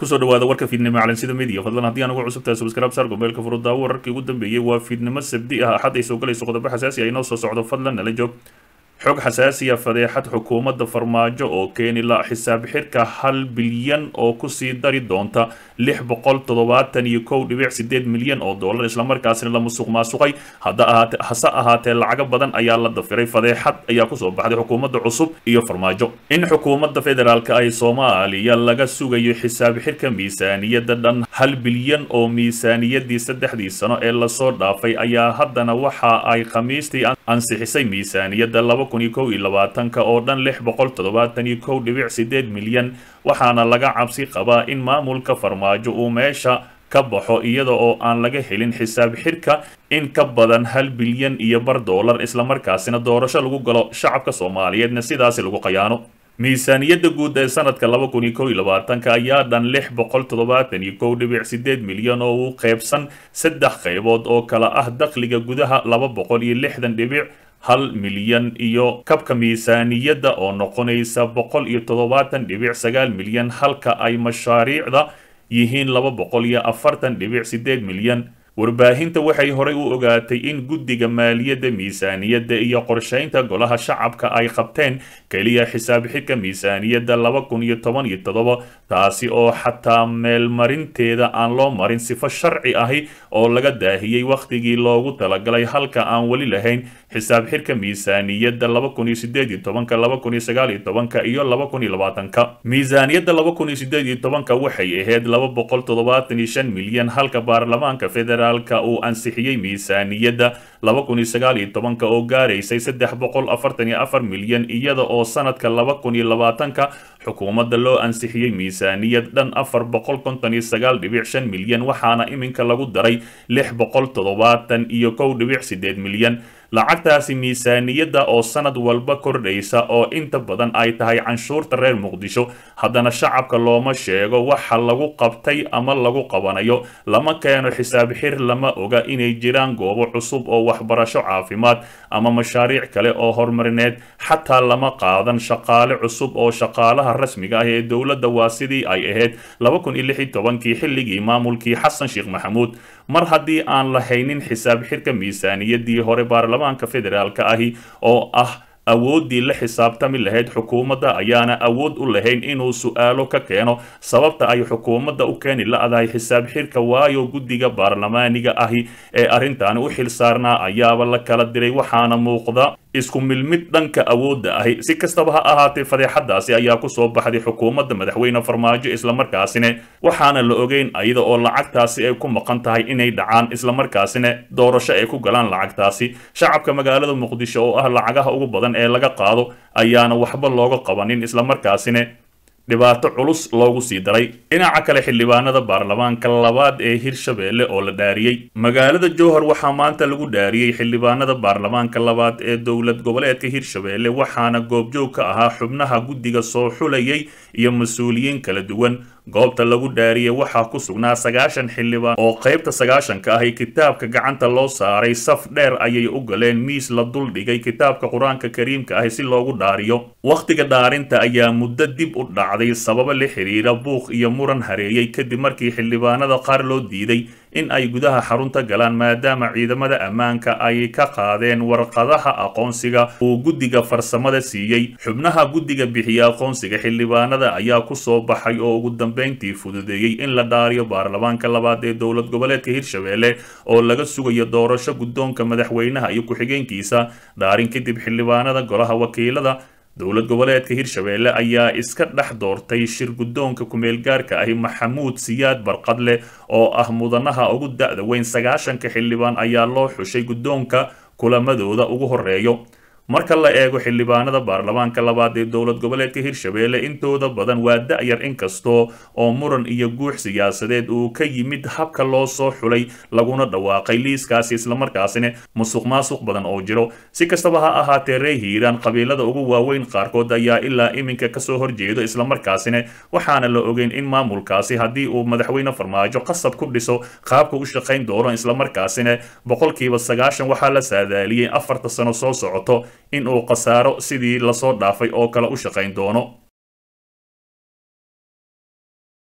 kusoo dhawaada warka fiidnimo calansida media fadlan haddii aan ugu cusubtahay subscribe saar gombeelka furudaawo wararkii ugu dambeeyey waa fiidnimo sabdi ah axad ay soo galayso qodobo xasaasi ah inoo soo socdo fadlan nala joog xog xasaasiya fadeexad xukuumadda farmaajo oo keeni la xisaab xirka hal bilyan oo kusii dari doonta lix boqol toddobaatan iyo kow dhibic sideed milyan oo dollar islamarkaasina la musuq maasuqay hadda ahaate hase ahaatee lacago badan ayaa la dafiray fadeexad ayaa kusoo baxday xukuumadda cusub iyo farmaajo in xukuumadda federaalk ay soomaaliya laga sugayo xisaab xirka miisaaniyadda dhan hal bilyan oo miisaaniyadii saddexdii sano ee lasoo dhaafay ayaa haddana waxa ay khamiistii ansixisay miisaaniyadda laba kun iyo kow iyo labaatanka oo dhan lix boqol toddobaatan iyo kow dhibic sideed milyan waxaana laga cabsi qabaa in maamulka farmaajo uu meesha ka baxo iyada oo aan laga helin xisaab xirka in ka badan hal bilyan iyo bar dollar islamarkaasina doorasho lagu galo shacabka soomaaliyeedna sidaasi lagu qayaano miisaaniyadda guud ee sanadka laba kun iyo kow iyo labaatanka ayaa dhan lix boqol toddobaatan iyo kow dhibic sideed milyan oo u qeybsan saddex qaybood oo kala ah dakhliga gudaha laba boqol iyo lixdan dhibic hal milyan iyo kabka miisaaniyadda oo noqonaysa boqol iyo toddobaatan dhibic sagaal milyan halka ay mashaariicda yihiin laba boqol iyo afartan dhibic sideed milyan warbaahinta waxay horay u ogaatay in guddiga maaliyadda miisaaniyadda iyo qorshaynta golaha shacabka ay qabteen keliya xisaab xidka miisaaniyadda laba kun iyo toban iyo toddoba taasi oo xataa meelmarinteeda aan loo marin sifo sharci ahi oo laga daahiyey wakhtigii loogu talagalay halka aan weli lahayn xisaab xidka miisaaniyadda laba kun iyo sideed iyo tobanka laba kun iyo sagaal iyo tobanka iyo laba kun iyo labaatanka miisaaniyadda laba kun iyo sideed iyo tobanka waxay ahayd laba boqol toddobaatan iyo shan milyan halka baarlamaanka federaal uu ansixiyey miisaaniyadda laba kun iyo sagaal iyo tobanka oo gaaraysay saddex boqol afartan iyo afar milyan iyada oo sanadka laba kun iyo labaatanka xukuumadda loo ansixiyey miisaaniyad dhan afar boqol konton iyo sagaal dhibic shan milyan waxaana iminka lagu daray lix boqol toddobaatan iyo kow dhibic sideed milyan lacagtaasi miisaaniyadda oo sanad walba kordhaysa oo inta badan ay tahay canshuurta reer muqdisho haddana shacabka looma sheego waxa lagu qabtay ama lagu qabanayo lama keeno xisaab xir lama oga inay jiraan goobo cusub oo waxbarasho caafimaad ama mashaariic kale oo horumarineed xataa lama qaadan shaqaale cusub oo shaqaalaha rasmiga ah ee dowladda waa sidii ay ahayd laba kun iyo lix iyo tobankii xilligii maamulkii xasan sheekh maxamuud mar haddii aan lahaynin xisaab xirka miisaaniyaddii hore baarlamaanka federaalk ahi oo ah awooddii la xisaabtami lahayd xukuumadda ayaana awood u lahayn inuu su-aalo ka keeno sababta ay xukuumadda u keeni la-dahay xisaab xirka waayo guddiga baarlamaaniga ahi ee arrintaani u xil saarnaa ayaaba la kala diray waxaana muuqda isku milmid dhanka awoodda ahi si kastaba ha ahaatee fadeexadaasi ayaa kusoo baxday xukuumadda madaxweyne farmaajo islamarkaasina waxaana la ogeyn ayada oo lacagtaasi ay ku maqan tahay inay dhacaan islamarkaasina doorasho ay ku galaan lacagtaasi shacabka magaalada muqdisho oo ah lacagaha ugu badan ee laga qaado ayaana waxba looga qabanin islamarkaasina dhibaato culus loogu sii daray dhinaca kale xildhibaanada baarlamaanka labaad ee hirshabeelle oo la dhaariyey magaalada jowhar waxaa maanta lagu dhaariyey xildhibaanada baarlamaanka labaad ee dowlad goboleedka hirshabeelle waxaana goobjoog ka ahaa xubnaha guddiga soo xulayay iyo mas-uuliyiin kala duwan goobta lagu dhaariyey waxaa ku sugnaa sagaashan xildhibaan oo qaybta sagaashanka ahi kitaabka gacanta loo saaray saf dheer ayay u galeen miis la duldhigay kitaabka qur-aanka kariimka ahi si loogu dhaariyo wakhtiga dhaarinta ayaa muddo dib u dhacday sababo la xiriira buuq iyo muran hareeyey kadib markii xildhibaanada qaar loo diiday in ay gudaha xarunta galaan maadaama ciidamada ammaanka ay ka qaadeen warqadaha aqoonsiga uu guddiga farsamada siiyey xubnaha guddiga bixiya aqoonsiga xildhibaanada ayaa ku soo baxay oo ugu dambeyntii fududeeyey in la dhaariyo baarlamaanka labaad ee dowlad goboleedka hirshabeelle oo laga sugayo doorasho guddoonka madaxweynaha iyo ku-xigeenkiisa dhaarin kadib xildhibaanada golaha wakiilada dowlad goboleedka hirshabeelle ayaa iska dhex doortay shir guddoonka ku-meelgaarka ahi maxamuud siyaad barqadle oo ah mudanaha ugu da-da weyn sagaashanka xildhibaan ayaa loo xushay guddoonka kulamadooda ugu horeeyo marka la eego xildhibaanada baarlamaanka labaad ee dowlad goboleedka hirshabeelle intooda badan waa da-yar inkastoo oo muran iyo guux siyaasadeed uu ka yimid habka loo soo xulay laguna dhawaaqay liiskaasi islamarkaasina musuq maasuq badan oo jiro si kastaba ha ahaatee ree hiiraan qabiilada ugu waaweyn qaarkood ayaa ilaa iminka kasoo horjeedo islamarkaasina waxaana la ogeyn in maamulkaasi haddii uu madaxweyne farmaajo qasab ku dhiso qaabka u shaqayn doono islamarkaasina boqolkiiba sagaashan waxaa la saadaaliyey afarta sano soo socoto in uu khasaaro sidii lasoo dhaafay oo kale u shaqayn doono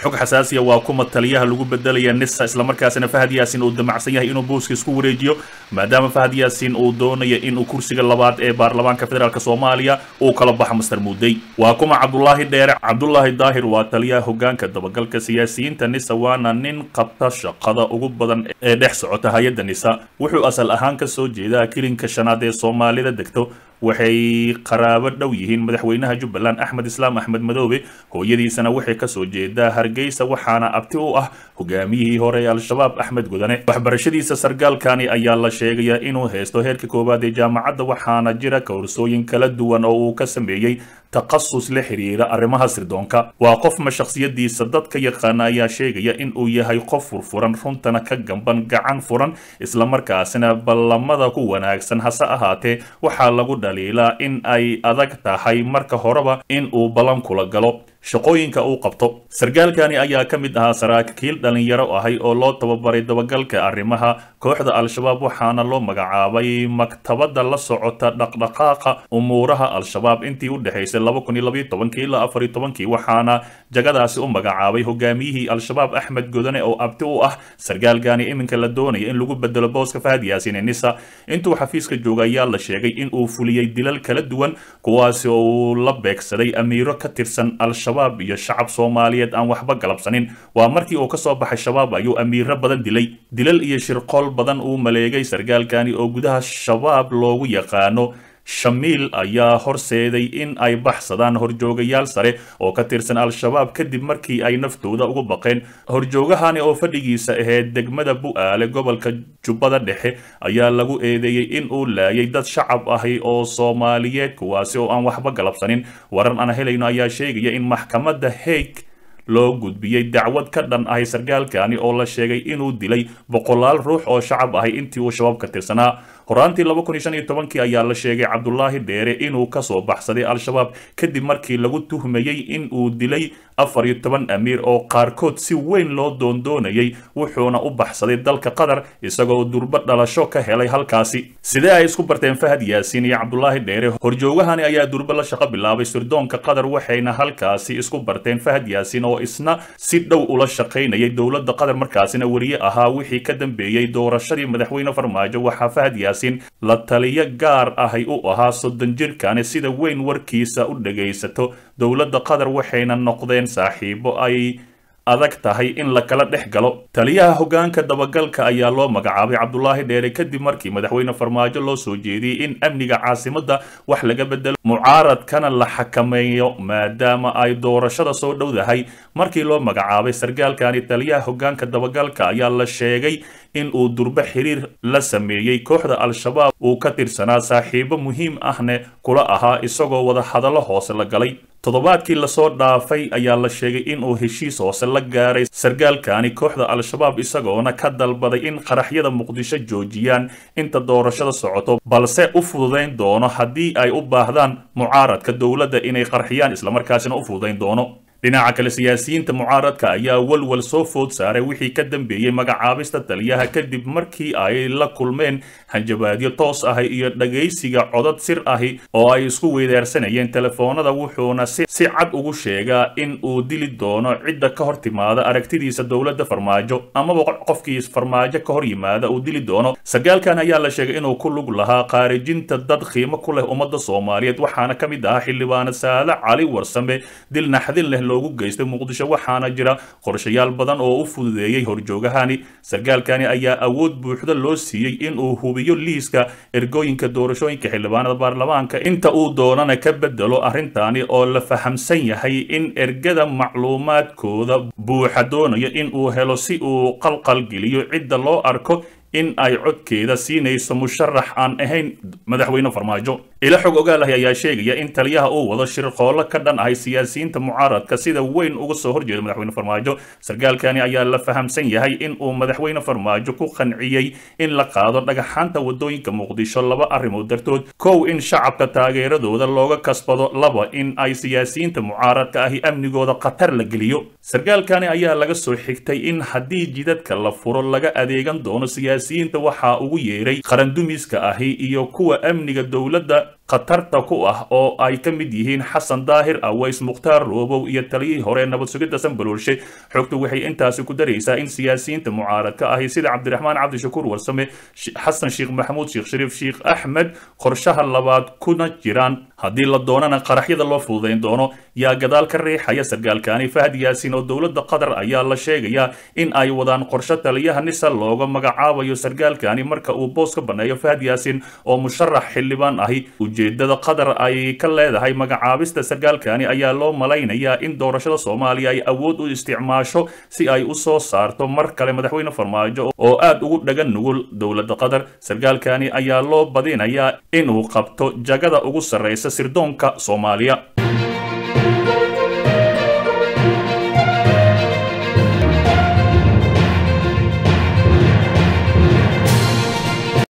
xog xasaasiya waa kuma taliyaha lagu bedelaya nisa islamarkaasina fahad yaasin uu damacsan yahay inuu booska isku wareejiyo maadaama fahad yaasin uu doonaya inuu kursiga labaad ee baarlamaanka federaalk soomaaliya uu kala baxo master muudey waa kuma cabdulaahi dheere cabdulaahi daahir waa taliyaha hogaanka dabagalka siyaasiyiinta nisa waana nin qabta shaqada ugu badan ee dhex socota hay-adda nisa wuxuu asal ahaan ka soo jeedaa kilinka shanaad ee soomaalida degto waxay qaraabo dhow yihiin madaxweynaha jubbaland axmed islaam axmed madoobe hooyadiisana waxay kasoo jeedaa hargeysa waxaana abti u ah hogaamiyihii hore ee al-shabaab axmed gudane waxbarashadiisa sargaalkani ayaa la sheegayaa inuu haysto heerka koowaad ee jaamacadda waxaana jira kowrsooyin kala duwan oo uu ka sameeyey takhasus la xiriira arrimaha sirdoonka waa qof ma shakhsiyadiisa dadka yaqaana ayaa sheegaya in uu yahay qof furfuran runtana ka gamban gacan furan islamarkaasina ballamada ku wanaagsan hase ahaatee waxaa lagu dhaliilaa in ay adag tahay marka horeba in uu ballan kula galo shaqooyinka uu qabto sargaalkani ayaa ka mid ahaa saraakiil dhalinyaro ahay oo loo tababaray dabagalka arrimaha kooxda al-shabaab waxaana loo magacaabay maktabadda la socota dhaqdhaqaaqa umuuraha al-shabaab intii u dhexaysay ilaa afartobankii waxaana jagadaasi u magacaabay hogaamiyihii al-shabaab axmed godane oo abti u ah sargaalkani iminka la doonaya in lagu bedelo booska fahad yaasin ee nisa intuu xafiiska jooga ayaa la sheegay in uu fuliyey dilal kala duwan kuwaasi oo uu la beegsaday amiiro ka tirsan al-shabaab iyo shacab soomaaliyeed aan waxba galabsanin waa markii uu kasoo baxay shabaab ayuu amiiro badan dilay dilal iyo shirqool badan uu maleegay sargaalkani oo gudaha shabaab loogu yaqaano shamiil ayaa horseeday in ay baxsadaan horjoogayaal sare oo ka tirsan al-shabaab kadib markii ay naftooda ugu baqeen horjoogahani oo fadhigiisa ahayd degmada bu-aale gobolka jubbada dhexe ayaa lagu eedeeyey in uu laayay dad shacab ahi oo soomaaliyeed kuwaasi oo aan waxba galabsanin warar aan helayno ayaa sheegaya in maxkamadda haig loo gudbiyey dacwad ka dhan ahay sargaalkani oo la sheegay inuu dilay boqolaal ruux oo shacab ahay intii uu shabaab ka tirsanaa horaantii kii ayaa la sheegay cabdulaahi dheere inuu kasoo baxsaday al-shabaab kadib markii lagu tuhmayey in uu dilay afar iyo toban amiir oo qaarkood si weyn loo doondoonayay wuxuuna u baxsaday dalka qatar isagoo durbo dhalasho ka helay halkaasi sidee ay isku barteen fahad yaasiin iyo cabdulaahi dheere horjoogahani ayaa durbo la shaqo bilaabay sirdoonka qatar waxayna halkaasi isku barteen fahad yaasiin oo isna si dhow ula shaqaynayay dowladda qatar markaasina weriye ahaa wixii ka dambeeyey doorashadii madaxweyne farmaajo waxaa fahad yaasiin la taliyo gaar ahay u ahaa soddon jirkani sida weyn warkiisa u dhagaysato dowladda qatar waxayna noqdeen saaxiibo ay adag tahay in la kala dhex galo taliyaha hogaanka dabagalka ayaa loo magacaabay cabdulaahi dheere kadib markii madaxweyne farmaajo loo soo jeediyey in amniga caasimadda wax laga bedelo mucaaradkana la xakameeyo maadaama ay doorashada soo dhowdahay markii loo magacaabay sargaalkani taliyaha hogaanka dabagalka ayaa la sheegay in uu durbo xiriir la sameeyey kooxda al-shabaab uu ka tirsanaa saaxiibo muhiim ahne kula ahaa isagoo wada hadallo hoose la galay toddobaadkii lasoo dhaafay ayaa la sheegay inuu heshiis hoose la gaaray sargaalkani kooxda al-shabaab isagoona ka dalbaday in qaraxyada muqdisho joojiyaan inta doorashada socoto balse u fududayn doono haddii ay u baahdaan mucaaradka dowladda inay qarxiyaan islamarkaasina u fududayn doono dhinaca kale siyaasiyiinta mucaaradka ayaa walwal soo food saaray wixii ka dambeeyey magacaabista taliyaha kadib markii ay la kulmeen hanjabaadyo toos ahi iyo dhagaysiga codad sir ahi oo ay isku weydaarsanayeen telefoonada wuxuuna si cad ugu sheegaa in uu dili doono cidda ka hor timaada aragtidiisa dowladda farmaajo amaba qofkii farmaajo ka hor yimaada uu dili doono sargaalkan ayaa la sheegay inuu ku lug lahaa khaarijinta dad qiimo ku leh ummadda soomaaliyeed waxaana ka mid ahaa xildhibaano saade cali warsame dil naxdin leh loogu geystay muqdisho waxaana jira qorshayaal badan oo u fududeeyey horjoogahani sargaalkani ayaa awood buuxda loo siiyey inuu hubiyo liiska ergooyinka doorashooyinka xildhibaanada baarlamaanka inta uu doonana ka bedelo arrintani oo la fahamsan yahay in ergada macluumaadkooda buuxa doonayo in uu helo si uu qalqalgeliyo cidda loo arko in ay codkeeda siinayso musharax aan ahayn madaxweyne farmaajo ilo xog ogaalahay ayaa sheegaya in taliyaha uu wado shirqoollo ka dhan ahay siyaasiyiinta mucaaradka sida weyn uga soo horjeeda madaxweyne farmaajo sargaalkani ayaa la fahamsan yahay in uu madaxweyne farmaajo ku qanciyey in la qaado dhagaxaanta wadooyinka muqdisho laba arrimood dartood kow in shacabka taageeradooda looga kasbado laba in ay siyaasiyiinta mucaaradka ahi amnigooda khatar la geliyo sargaalkani ayaa laga soo xigtay in haddii jidadka la furo laga adeegan doono siyaasiyiinta waxaa ugu yeeray qarandumiska ahi iyo kuwa amniga dowladda khatarta ku ah oo ay ka mid yihiin xasan daahir aways mukhtaar roobow iyo taliyihii hore nabad sugidda sanbaloolshe xogtu waxay intaasi ku daraysaa in siyaasiyiinta mucaaradka ahi sida cabdiraxmaan cabdishakuur warsame xasan sheekh maxamuud sheekh shariif sheekh axmed qorshaha labaad kuna jiraan haddii la doonana qaraxyada loo fududayn doono yaa gadaal ka riixaya sargaalkaani fahad yaasiin oo dowladda qatar ayaa la sheegayaa in ay wadaan qorshe taliyaha nisa looga magacaabayo sargaalkaani marka uu boos ka banneeyo fahad yaasiin oo musharax xildhibaan ahi ujeedada qatar ay ka leedahay magacaabista sargaalkaani ayaa loo malaynayaa in doorashada soomaaliya ay awood u isticmaasho si ay u soo saarto mar kale madaxweyne farmaajo oo aad ugu dhagan nugul dowladda qatar sargaalkaani ayaa loo badinayaa inuu qabto jagada ugu sarreysa sirdoonka soomaaliya